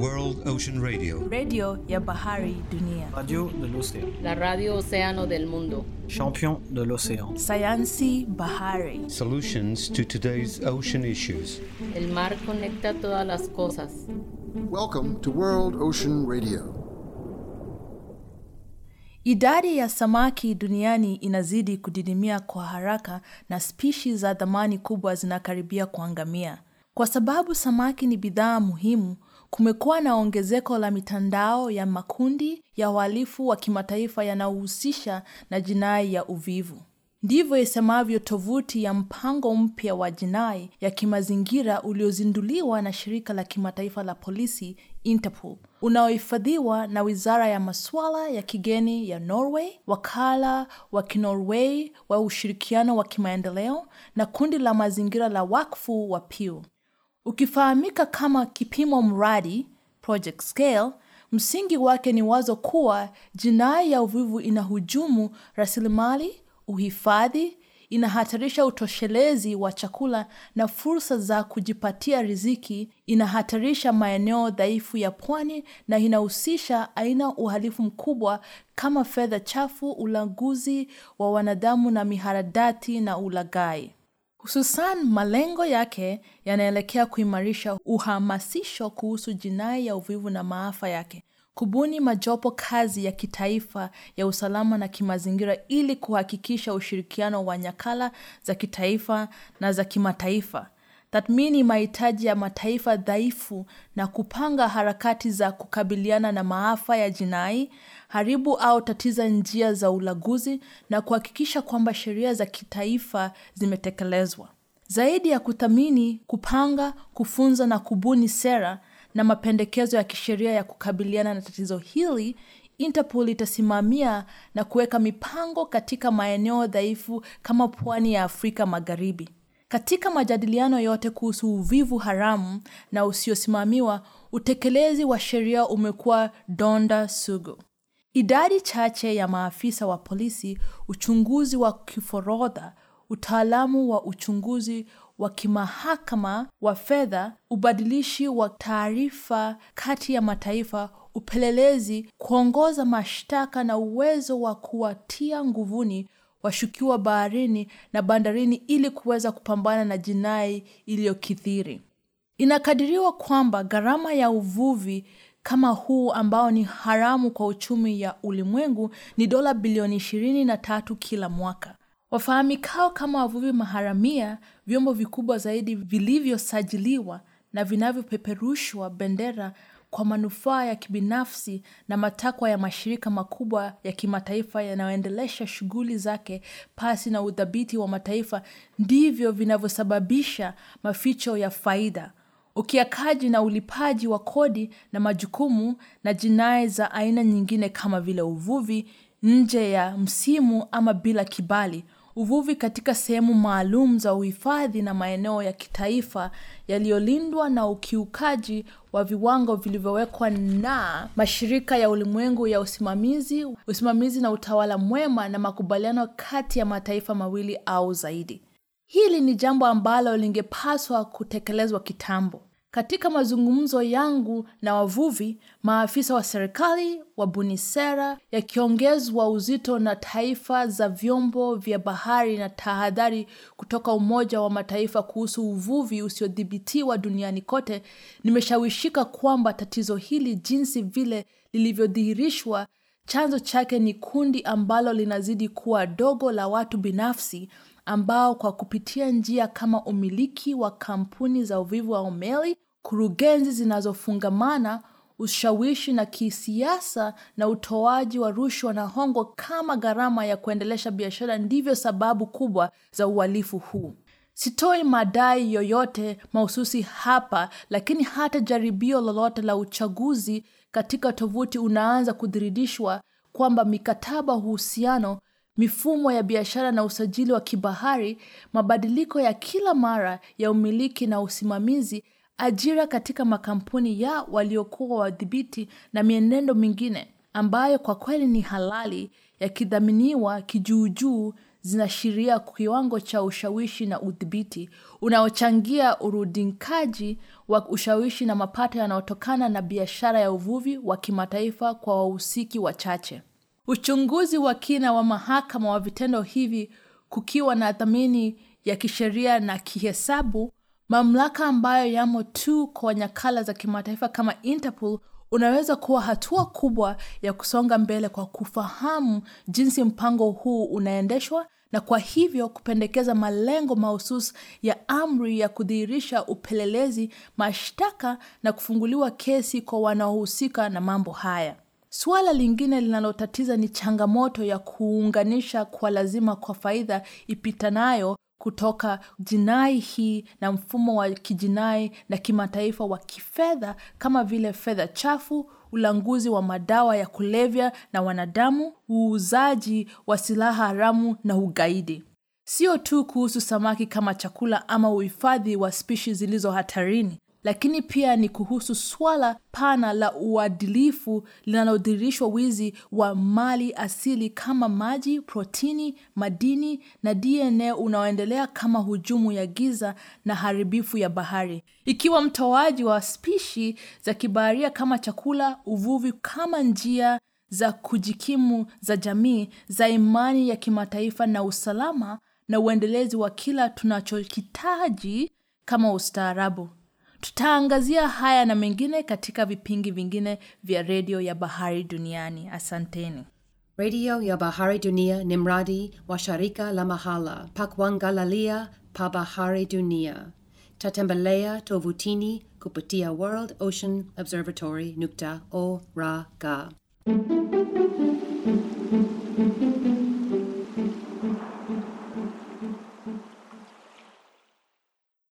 World Ocean Radio. redio ya bahari dunia, Radio de l'océan. La radio Océano del Mundo. Champion de l'océan. sayansi bahari, Solutions to today's ocean issues. El mar conecta todas las cosas. Welcome to World Ocean Radio. Idadi ya samaki duniani inazidi kudidimia kwa haraka na spishi za thamani kubwa zinakaribia kuangamia. Kwa sababu samaki ni bidhaa muhimu, kumekuwa na ongezeko la mitandao ya makundi ya uhalifu wa kimataifa yanayohusisha na jinai ya uvivu. Ndivyo isemavyo tovuti ya mpango mpya wa jinai ya kimazingira uliozinduliwa na shirika la kimataifa la polisi Interpol, unaohifadhiwa na wizara ya masuala ya kigeni ya Norway, wakala wa Kinorway wa ushirikiano wa kimaendeleo na kundi la mazingira la wakfu wa Pew. Ukifahamika kama kipimo mradi project scale, msingi wake ni wazo kuwa jinai ya uvivu inahujumu rasilimali, uhifadhi, inahatarisha utoshelezi wa chakula na fursa za kujipatia riziki, inahatarisha maeneo dhaifu ya pwani na inahusisha aina uhalifu mkubwa kama fedha chafu, ulanguzi wa wanadamu na miharadati na ulaghai. Hususan, malengo yake yanaelekea kuimarisha uhamasisho kuhusu jinai ya uvivu na maafa yake, kubuni majopo kazi ya kitaifa ya usalama na kimazingira ili kuhakikisha ushirikiano wa nyakala za kitaifa na za kimataifa, tathmini mahitaji ya mataifa dhaifu na kupanga harakati za kukabiliana na maafa ya jinai, haribu au tatiza njia za ulaguzi na kuhakikisha kwamba sheria za kitaifa zimetekelezwa. Zaidi ya kuthamini, kupanga, kufunza na kubuni sera na mapendekezo ya kisheria ya kukabiliana na tatizo hili, Interpol itasimamia na kuweka mipango katika maeneo dhaifu kama pwani ya Afrika Magharibi. Katika majadiliano yote kuhusu uvivu haramu na usiosimamiwa, utekelezi wa sheria umekuwa donda sugu. Idadi chache ya maafisa wa polisi, uchunguzi wa kiforodha, utaalamu wa uchunguzi wa kimahakama wa fedha, ubadilishi wa taarifa kati ya mataifa, upelelezi, kuongoza mashtaka na uwezo wa kuwatia nguvuni washukiwa baharini na bandarini ili kuweza kupambana na jinai iliyokithiri. Inakadiriwa kwamba gharama ya uvuvi kama huu ambao ni haramu kwa uchumi ya ulimwengu ni dola bilioni ishirini na tatu kila mwaka. Wafahamikao kama wavuvi maharamia, vyombo vikubwa zaidi vilivyosajiliwa na vinavyopeperushwa bendera kwa manufaa ya kibinafsi na matakwa ya mashirika makubwa ya kimataifa yanayoendelesha shughuli zake pasi na udhabiti wa mataifa ndivyo vinavyosababisha maficho ya faida, ukiakaji na ulipaji wa kodi na majukumu na jinai za aina nyingine kama vile uvuvi nje ya msimu ama bila kibali, uvuvi katika sehemu maalum za uhifadhi na maeneo ya kitaifa yaliyolindwa na ukiukaji wa viwango vilivyowekwa na mashirika ya ulimwengu ya usimamizi, usimamizi na utawala mwema na makubaliano kati ya mataifa mawili au zaidi. Hili ni jambo ambalo lingepaswa kutekelezwa kitambo. Katika mazungumzo yangu na wavuvi, maafisa wa serikali, wabuni sera, yakiongezwa uzito na taifa za vyombo vya bahari na tahadhari kutoka Umoja wa Mataifa kuhusu uvuvi usiodhibitiwa duniani kote, nimeshawishika kwamba tatizo hili jinsi vile lilivyodhihirishwa, chanzo chake ni kundi ambalo linazidi kuwa dogo la watu binafsi ambao kwa kupitia njia kama umiliki wa kampuni za uvivu au meli, kurugenzi zinazofungamana, ushawishi na kisiasa na utoaji wa rushwa na hongo kama gharama ya kuendelesha biashara ndivyo sababu kubwa za uhalifu huu. Sitoi madai yoyote mahususi hapa, lakini hata jaribio lolote la uchaguzi katika tovuti unaanza kudhiridishwa kwamba mikataba uhusiano mifumo ya biashara na usajili wa kibahari, mabadiliko ya kila mara ya umiliki na usimamizi, ajira katika makampuni ya waliokuwa wadhibiti na mienendo mingine ambayo kwa kweli ni halali yakidhaminiwa kijuujuu zinaashiria kiwango cha ushawishi na udhibiti unaochangia urudinkaji wa ushawishi na mapato yanayotokana na biashara ya uvuvi wa kimataifa kwa wahusiki wachache. Uchunguzi wa kina wa mahakama wa vitendo hivi kukiwa na dhamini ya kisheria na kihesabu, mamlaka ambayo yamo tu kwa nyakala za kimataifa kama Interpol unaweza kuwa hatua kubwa ya kusonga mbele kwa kufahamu jinsi mpango huu unaendeshwa na kwa hivyo kupendekeza malengo mahususi ya amri ya kudhihirisha upelelezi, mashtaka na kufunguliwa kesi kwa wanaohusika na mambo haya. Suala lingine linalotatiza ni changamoto ya kuunganisha kwa lazima kwa faida ipitanayo kutoka jinai hii na mfumo wa kijinai na kimataifa wa kifedha kama vile fedha chafu, ulanguzi wa madawa ya kulevya na wanadamu, uuzaji wa silaha haramu na ugaidi. Sio tu kuhusu samaki kama chakula ama uhifadhi wa spishi zilizo hatarini, lakini pia ni kuhusu swala pana la uadilifu linalodhihirishwa wizi wa mali asili kama maji, protini, madini na DNA unaoendelea kama hujumu ya giza na haribifu ya bahari. Ikiwa mtoaji wa spishi za kibaharia kama chakula, uvuvi kama njia za kujikimu za jamii, za imani ya kimataifa na usalama na uendelezi wa kila tunachokitaji kama ustaarabu. Tutaangazia haya na mengine katika vipindi vingine vya redio ya Bahari Duniani. Asanteni. redio ya bahari dunia ni mradi wa shirika la mahala pa kuangalalia pa bahari dunia tatembelea tovutini kupitia world ocean observatory nukta org